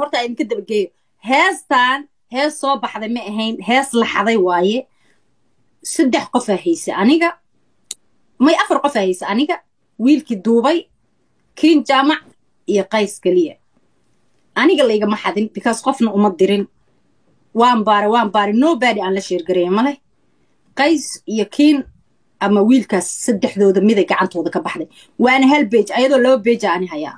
horta idinka dabageeyo heestan hees soo baxday ma ahayn hees la xaday waaye saddex qofaa haysa aniga may afar qofaa haysa aniga wiilkii duubay kiin jaamac iyo qays keliya aniga laygama xadin because qofna uma dirin waan baare waan baare nobody aan la sheergareeya maleh qays iyo kiin ama wiilkaas saddexdooda miday gacantooda ka baxday waana hal beej ayadoo laba beeja ani hayaa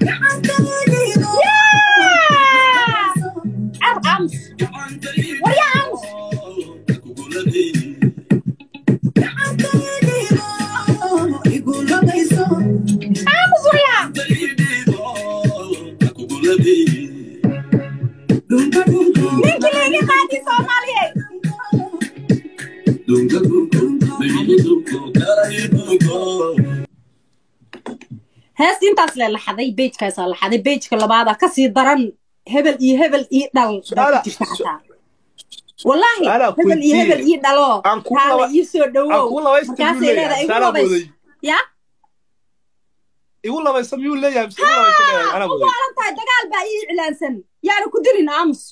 ams warya ams ams warya ninkii layga qaadi soomaaliyeed heesta intaas le laxaday beejkaasaa laxaday beejka labaadaa kasii daran hebel iyo hebel ii dhal baa ku jirta xataa wallaahi Su'aalaa ku hebel iyo weydiiyey. hebel ii dhalo Aan ku kaala laba- ii soo aan dhawow ku labaysta markaasay miyuu leedahay leeyahay igu saanaa labays mooday ya igu labaysa miyuu leeyahay mise igu labaysa leeyahay anaa u mooday waalan tahay dagaal baa ii iclaansan yaana ku dilin aamus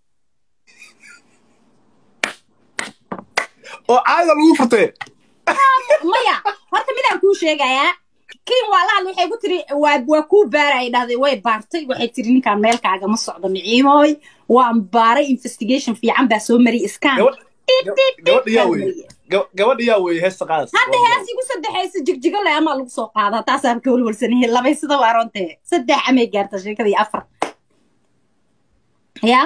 oo caada lagu furtee maya horta midaan kuu sheegayaa kiin waa la hadla waxay ku tiri waa waa kuu baaray dhahday way baartay waxay tiri ninkaan meelkaaga ma socdo miciimooy waan baaray investigation fiican baa soo mariyay iskaan Gabadh- gabadha yaa weeye Gab- gabadha yaa weeye heesta qaadaysa hadda hees igu saddexaysa jigjigo le amaa lagu soo qaadaa taasaan ka walwalsanahay labay sida waa rontee saddex amay gaarta sheekadii afar ya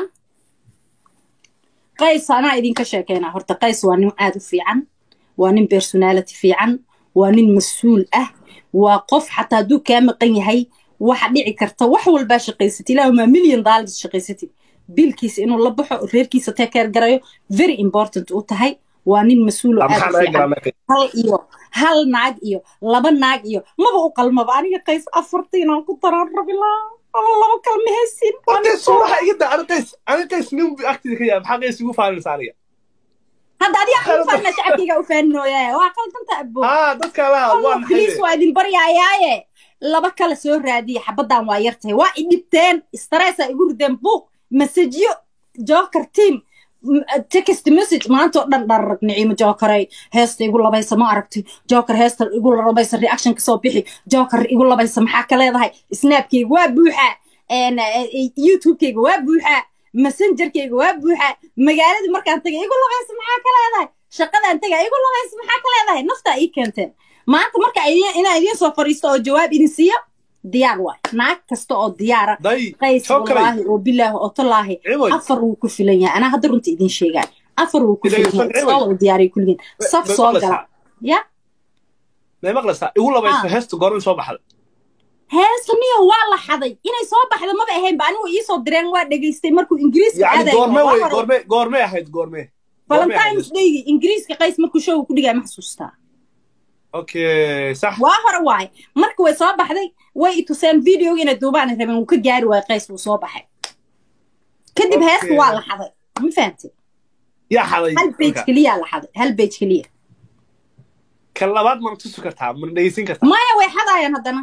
qays anaa idinka sheekeynaa horta qays waa nin aad u fiican waa nin personality fiican waa nin mas-uul ah waa qof xataa hadduu kaa maqan yahay waxa dhici karta wax walbaa shaqaysatid ilaahumaa million dollars shaqaysatid biilkiisa inuu la baxo reerkiisa tekeer garayo very important u tahay waa nin mas-uul oo aad maxaa u laga fiican galaa meesha hal iyo hal naag iyo laba naag iyo maba u qalmaba aniga qays afartiinaan ku daraan rabilaa ama laba kalma haysin Horta suuraha iga daa ani qays ani qays nin bu agtida ka yahay maxaa qays igu faalinaysa aniga hadda adiga u faana shacabkayga u faaninooyaaye waa qaldanta abo haa dadka laha waa maxay please waa idin baryayaaye laba kale soo raadiya xabaddan waa yar tahay waa idhibteen stressa igu rideen buuq masajyo joker team m- text message maanta oo dhan dhararag niciimo jokeray heesta igu labaysa ma aragti joker heesta igu labaysa reaction kasoo bixi joker igu labaysa maxaa ka leedahay snapkayga waa buuxa een, eh, youtubekayga waa buuxa messengerkayga waa buuxa magaaladii markaan tagay igu labaysa maxaa ka leedahay shaqadaan taga igu labaysa maxaa ka leedahay naftaa ii keenteen maanta marka idin- inaan idiin soo fadhiisto oo jawaab idin siiyo diyaar waay naag kasta oo diyaara day qays Jokeray. wallaahi oo bilaahi oo tallaahi Cimoy. afar wuu ku filan yahay anaa hadda runta idiin sheegaa afar wuu ku Ilaahay filan yahay san- soo wada diyaariya kulligiin saf May soo maqlaysaa? gala ya may maqlaysaa igu labaysa Ah. heesta goorma soo baxda heesta niyo waa la xaday inay soo baxda maba ahayn ba anigu iisoo direen waa dhegaystay markuu ingiriiska yacni aadayo goorme waa wey hore goorme goormay ahayd goorme valentines daygi ingiriiska qays markuu showga ku dhigaya ma xasuustaa okay sax waa hore waaye marka way soo baxday way ituseen videoga inay duubaan rabeen wuu ka gaari waayey qays wuu soo baxay kadib Okay. heesta waa la xaday ma fahamtid yaa xaday hal page marka? keliya la xaday hal page keliya kan labaad mana tusi kartaa mana dhegeysan kartaa maya way xadaayaan haddana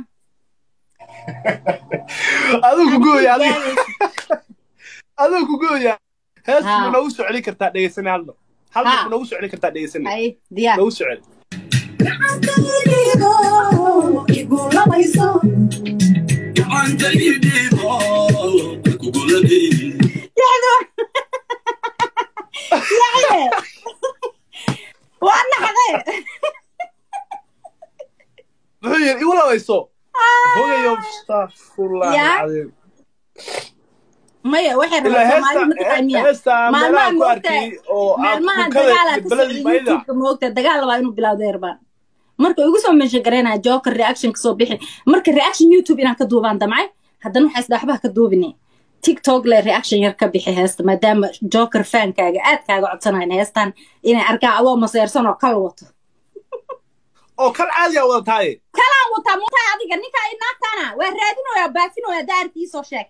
aduu ku gooya adiga Gaaraysa. aduu ku gooya hees Ha. ma noogu soo celin kartaa dhegeysane hal mar hal mar Ha. ma noogu soo celin kartaa dhegeysane Ay, diyaar noogu soo celi Yaye. waa naxdee muxuu yidhi igu labayso hogayo astafurlah Ya. alcadiim maya waxay ilaa rabaan soomaalida ma heesta taqaaniya heesta meelaha maalmaha ku moogta arkay oo aan maalmaha kukada dagaalaa iyo ka socda beladii bayda youtubeka moogta dagaal labaa inuu bilowda erbaan marka igu soo menshan garaynaya joker reaction kasoo bixi marka reaction youtube inaan ka duubaan damcay haddana waxaa isdhaxbaha ka duubine tiktok le reaction yar ka bixi heesta maadaama joker fankaaga aad kaaga codsanayn heestan inay arkaan adoo maseersan oo kal wato oo kan caadiya wada taaye kalaan wataa mutaa adiga ninka ay naagtaana waa raadinoyaa baafinoyaa daartii soo sheeg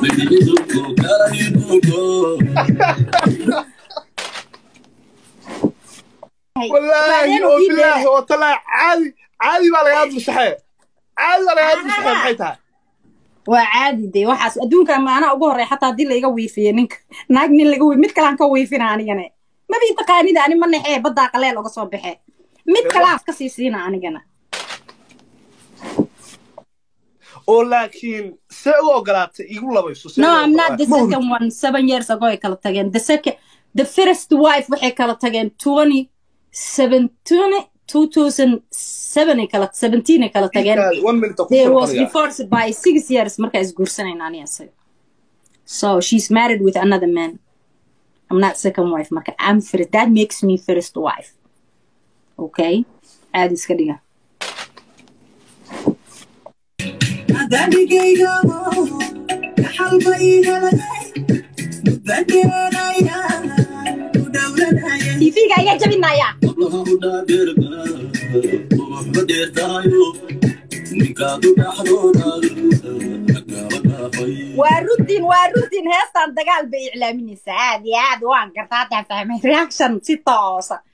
wallaahi oo bilaahi oo talaa caadi caadi baa lagaa dulsaxee caadi baa lagaa dulsaxee maxay tahay waa caadi de waxaas adduunka maanaa ugu horey xataa haddii laiga wiifiyo ninka naag nin laga wi mid kalaan ka wiifina anigana mabii taqaanida ani ma naxee baddaa qaleel uga soo baxe mid kalaan ka sii siina anigana oo laakiin see u ogolaatay igu labayso see no u i'm not the ogolaatay? Ma second one seven years ago ay kala tageen the second the first wife waxay kala tageen twenty seventeen two thousand seven ay kala seventeen ay kala tageen hurud. one minute oo ku there soo was qoriya. divorced by six years marka isguursanayna ani asaga so she's married with another man i'm not second wife marka i'm first that makes me first wife okay aad iska dhiga tv-ga ayaa jabinaya waa rudin waa rudin heestan dagaal bay iclaaminaysaa aad iyo aad waan gartaa haddaan fahmay reaction si toosa